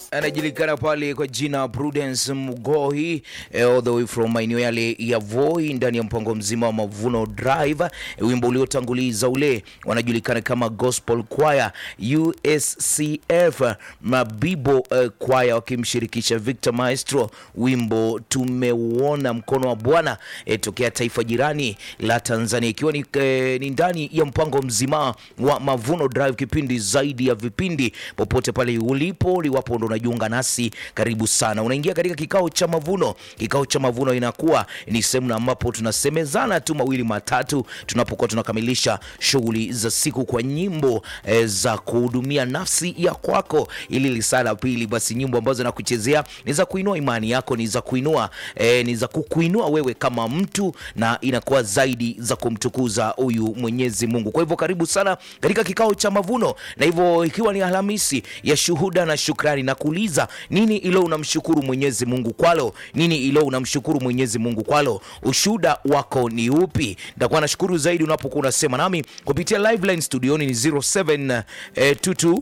anajulikana pale kwa jina Prudence Mugohi eh, all the way from maeneo yale ya Voi ndani ya mpango mzima wa Mavuno Drive. Eh, wimbo uliotanguliza ule wanajulikana kama Gospel Choir USCF Mabibo eh, Choir wakimshirikisha Victor Maestro, wimbo tumeuona mkono wa Bwana eh, tokea taifa jirani la Tanzania, ikiwa ni, eh, ni ndani ya mpango mzima wa Mavuno Drive, kipindi zaidi ya vipindi popote pale ulipo liwapo ndo unajiunga nasi, karibu sana. Unaingia katika kikao cha mavuno. Kikao cha mavuno inakuwa ni sehemu ambapo tunasemezana tu mawili matatu tunapokuwa tunakamilisha shughuli za siku kwa nyimbo e, za kuhudumia nafsi ya kwako. Ili lisaa la pili, basi nyimbo ambazo nakuchezea ni za kuinua imani yako, ni za kuinua e, ni za kukuinua wewe kama mtu, na inakuwa zaidi za kumtukuza huyu Mwenyezi Mungu. Kwa hivyo karibu sana katika kikao cha mavuno, na hivyo ikiwa ni Alhamisi ya shuhuda na shukrani, na kuuliza nini ilo unamshukuru Mwenyezi Mungu kwalo, nini ilo unamshukuru Mwenyezi Mungu kwalo, ushuhuda wako ni upi? Nitakuwa nashukuru zaidi unapokuwa unasema nami kupitia live line studioni ni 0722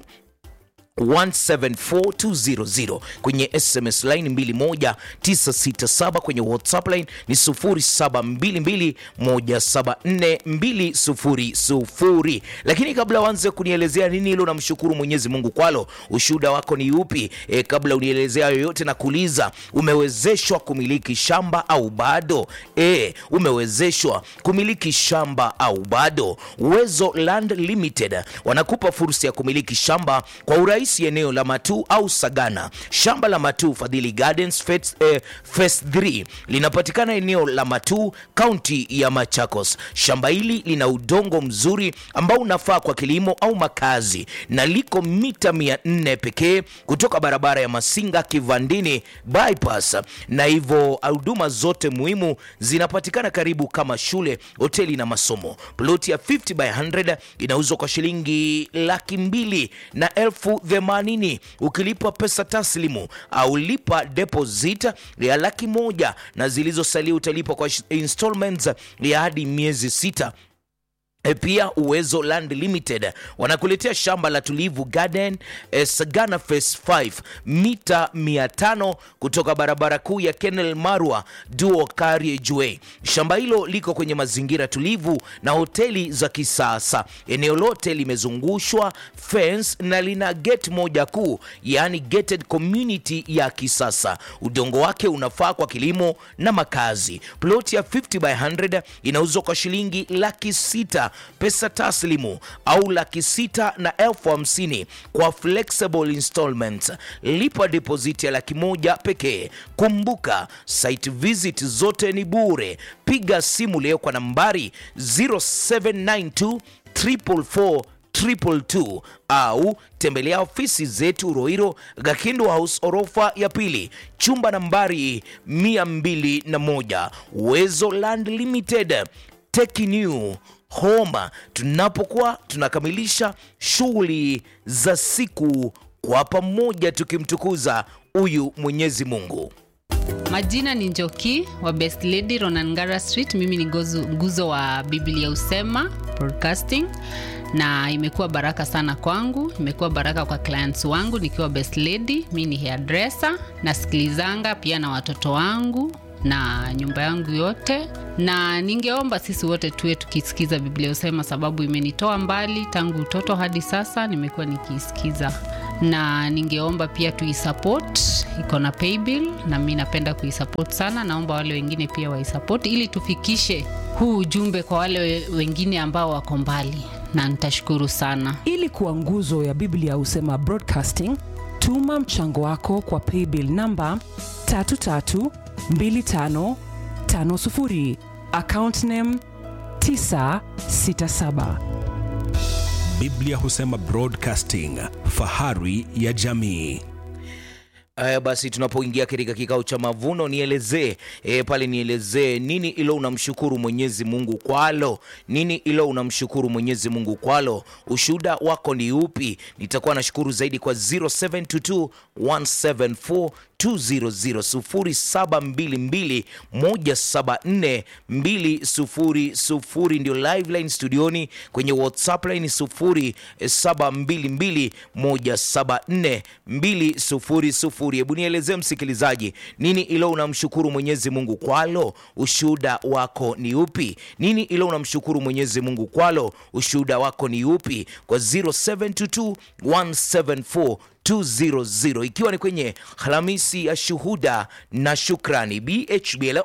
174200 kwenye SMS line 21967 kwenye WhatsApp line ni 0722174200. Lakini kabla uanze kunielezea nini hilo namshukuru Mwenyezi Mungu kwalo, ushuhuda wako ni upi? E, kabla unielezea yoyote na kuuliza umewezeshwa kumiliki shamba au bado? E, umewezeshwa kumiliki shamba au bado? Uwezo Land Limited wanakupa fursa ya kumiliki shamba kwa urahisi eneo la Matuu au Sagana. Shamba la Matuu Fadhili Gardens Phase, eh, Phase 3 linapatikana eneo la Matuu, kaunti ya Machakos. Shamba hili lina udongo mzuri ambao unafaa kwa kilimo au makazi na liko mita 400 pekee kutoka barabara ya Masinga Kivandini bypass, na hivyo huduma zote muhimu zinapatikana karibu kama shule, hoteli na masomo. Ploti ya 50 by 100 inauzwa kwa shilingi laki mbili na elfu themanini ukilipa pesa taslimu au lipa deposit ya laki moja na zilizosalia utalipa kwa installments ya hadi miezi sita. E, pia Uwezo Land Limited wanakuletea shamba la Tulivu Garden e, Sagana Phase 5 mita 500 kutoka barabara kuu ya Kenel Marwa Duo Carriageway. Shamba hilo liko kwenye mazingira tulivu na hoteli za kisasa. Eneo lote limezungushwa fence na lina gate moja kuu, yaani gated community ya kisasa. Udongo wake unafaa kwa kilimo na makazi. Ploti ya 50 by 100 inauzwa kwa shilingi laki sita pesa taslimu au laki sita na elfu hamsini kwa flexible installments. Lipa deposit ya laki moja pekee. Kumbuka site visit zote ni bure. Piga simu leo kwa nambari 0792 444 222 au tembelea ofisi zetu Roiro Gakindo House orofa ya pili chumba nambari 201 Uwezo Land Limited Take new home tunapokuwa tunakamilisha shughuli za siku kwa pamoja tukimtukuza huyu Mwenyezi Mungu. Majina ni Njoki wa Best Lady Ronangara Street. Mimi ni gozu, nguzo wa Biblia Usema Broadcasting, na imekuwa baraka sana kwangu, imekuwa baraka kwa clients wangu nikiwa Best Lady. Mi ni hairdresser, nasikilizanga pia na watoto wangu na nyumba yangu yote, na ningeomba sisi wote tuwe tukisikiza Biblia Usema, sababu imenitoa mbali tangu utoto hadi sasa, nimekuwa nikiisikiza, na ningeomba pia tuisupport, iko na paybill na mi napenda kuisupport sana. Naomba wale wengine pia waisupport ili tufikishe huu ujumbe kwa wale wengine ambao wako mbali, na nitashukuru sana. Ili kuwa nguzo ya Biblia Husema Broadcasting, tuma mchango wako kwa paybill namba 332550 account name 967. Biblia Husema Broadcasting, fahari ya jamii. Aya, basi tunapoingia katika kikao cha mavuno, nielezee e, pale nielezee nini ilo unamshukuru Mwenyezi Mungu kwalo, nini ilo unamshukuru Mwenyezi Mungu kwalo, ushuhuda wako ni upi? Nitakuwa nashukuru zaidi kwa 0722 174 200 0722 174 ndio live line studioni, kwenye WhatsApp line 0722 174 200. Hebu nielezee msikilizaji, nini ilo unamshukuru Mwenyezi Mungu kwalo, ushuhuda wako ni upi? Nini ilo unamshukuru Mwenyezi Mungu kwalo, ushuhuda wako ni upi? Kwa 0722 174 200 ikiwa ni kwenye Alhamisi ya shuhuda na shukrani. BHB leo.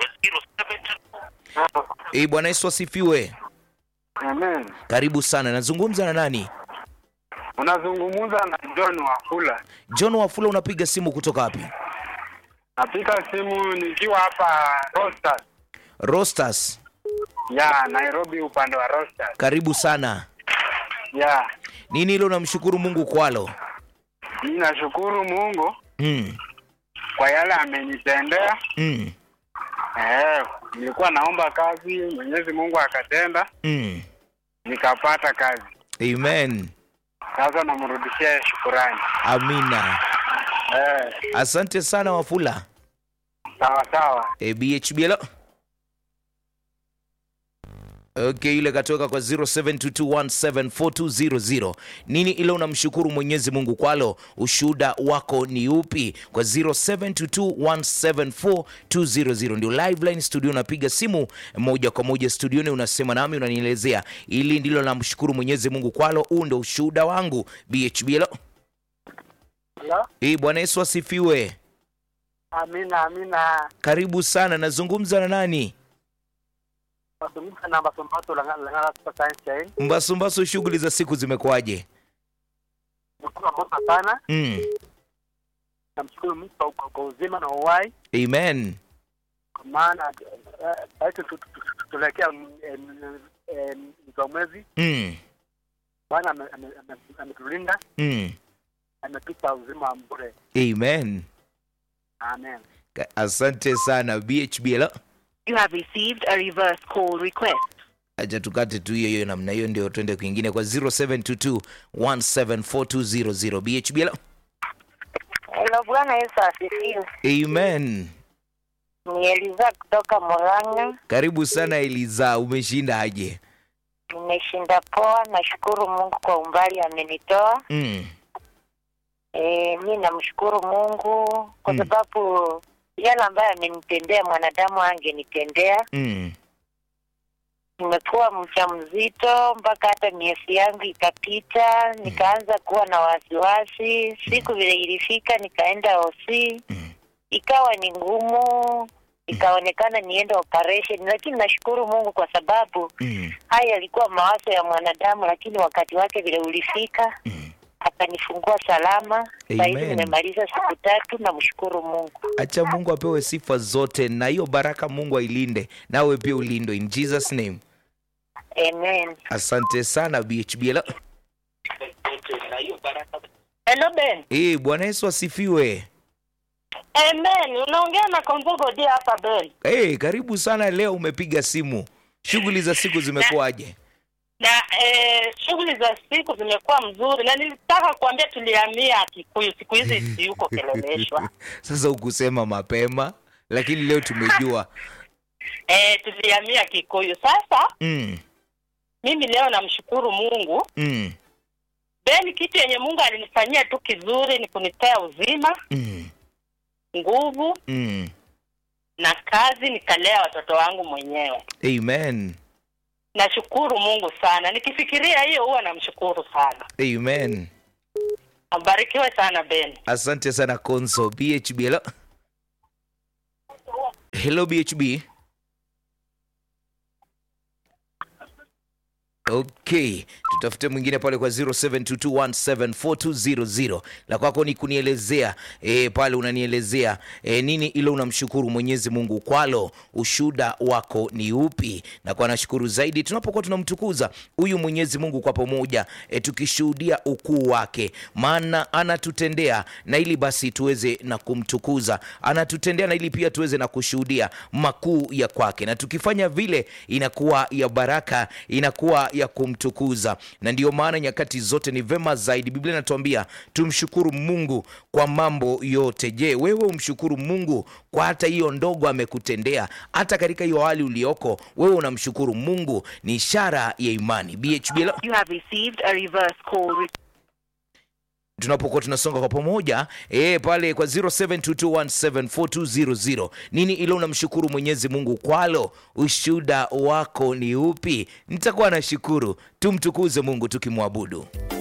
Eh, Bwana Yesu asifiwe. Amen. Karibu sana. Nazungumza na nani? Unazungumza na John Wafula. John Wafula, unapiga simu kutoka wapi? Napiga simu nikiwa hapa Rosters. Rostas. Ya, Nairobi upande wa Rosters. Karibu sana. Ya, Nini hilo unamshukuru Mungu kwalo? mimi nashukuru Mungu Mm. kwa yale amenitendea. Mm. Eh, nilikuwa naomba kazi, Mwenyezi Mungu akatenda, Mm. nikapata kazi. Amen. Sasa namrudishia shukurani. Amina. Eh, Asante sana Wafula. sawa sawa. E, BHB hello. Okay, ile katoka kwa 0722174200. Nini ile unamshukuru Mwenyezi Mungu kwalo? Ushuhuda wako ni upi? Kwa 0722174200 ndio live line studio, unapiga simu moja kwa moja studioni, unasema nami, unanielezea ili ndilo namshukuru Mwenyezi Mungu kwalo. Huu ndio ushuhuda wangu. BHB hello. Hello? Eh, Bwana Yesu asifiwe. Amina, amina. Karibu sana. Nazungumza na nani? Nazungumza na Basombato Langala Super Science Chain. Mbasumbasu, shughuli za siku zimekuwaje? Nikuwa moto sana. Mm. Namshukuru Mungu kwa- kwa kwa uzima na uhai. Amen. kwa maana sasa tuelekea mwisho wa mwezi. Mm. Bwana ame- ame- ame- ametulinda, Mm. ametupa uzima wa bure. Amen. Amen. Ka- Asante sana BHB. Hello. You have received a reverse call request. Acha tukate tu hiyo hiyo namna hiyo, ndio twende kwingine kwa 0722174200 BHB. Hello. Hello, Bwana Yesu asifiwe. Amen. Ni Eliza kutoka Murang'a. Karibu sana Eliza, umeshinda aje? Nimeshinda poa, nashukuru Mungu kwa umbali amenitoa. Mm. E, mi namshukuru Mungu kwa Mm. sababu yale ambayo amenitendea mwanadamu angenitendea. Mm. Nimekuwa mjamzito mpaka hata miezi yangu ikapita, nikaanza kuwa na wasiwasi. Siku vile ilifika, nikaenda hosi, Mm. ikawa ni ngumu, ikaonekana niende operation, lakini nashukuru Mungu kwa sababu Mm. haya yalikuwa mawazo ya mwanadamu, lakini wakati wake vile ulifika Mm. akanifungua salama. Sasa hivi Amen. nimemaliza siku tatu, namshukuru Mungu. Acha Mungu apewe sifa zote na hiyo baraka Mungu ailinde nawe pia ulindwe in Jesus name. Amen. Asante sana BHB. Hello. Hello Ben. Eh, Bwana Yesu asifiwe. Amen. Unaongea na Kombogo dia hapa Ben. Eh, karibu sana leo umepiga simu. Shughuli za siku zimekuwaje? Na eh, shughuli za siku zimekuwa mzuri na nilitaka kuambia tulihamia Kikuyu siku hizi si yuko Keleleshwa. Sasa ukusema mapema lakini leo tumejua. eh, tulihamia Kikuyu. Sasa Mm. mimi leo namshukuru Mungu. Mm. Ben, kitu yenye Mungu alinifanyia tu kizuri ni kunipea uzima, Mm. nguvu Mm. na kazi, nikalea watoto wangu mwenyewe. Amen. Nashukuru Mungu sana. Nikifikiria hiyo huwa namshukuru sana. Amen. Abarikiwe sana Ben. Asante sana Konso BHB. Hello. Hello BHB. okay tutafute mwingine pale kwa 0722174200 la kwako ni kunielezea e, pale unanielezea e, nini ile unamshukuru mwenyezi mungu kwalo ushuda wako ni upi na kwa nashukuru zaidi tunapokuwa tunamtukuza huyu mwenyezi mungu kwa pamoja e, tukishuhudia ukuu wake maana anatutendea na ili basi tuweze na kumtukuza anatutendea na ili pia tuweze na kushuhudia makuu ya kwake na tukifanya vile inakuwa ya baraka inakuwa ya kumtukuza na ndiyo maana nyakati zote ni vema zaidi biblia inatuambia tumshukuru mungu kwa mambo yote je wewe umshukuru mungu kwa hata hiyo ndogo amekutendea hata katika hiyo hali ulioko wewe unamshukuru mungu ni ishara ya imani BHB lo- You have received a reverse call. Re- tunapokuwa tunasonga kwa pamoja e, pale kwa 0722174200 nini ilo unamshukuru mwenyezi mungu kwalo ushuda wako ni upi nitakuwa nashukuru tumtukuze mungu tukimwabudu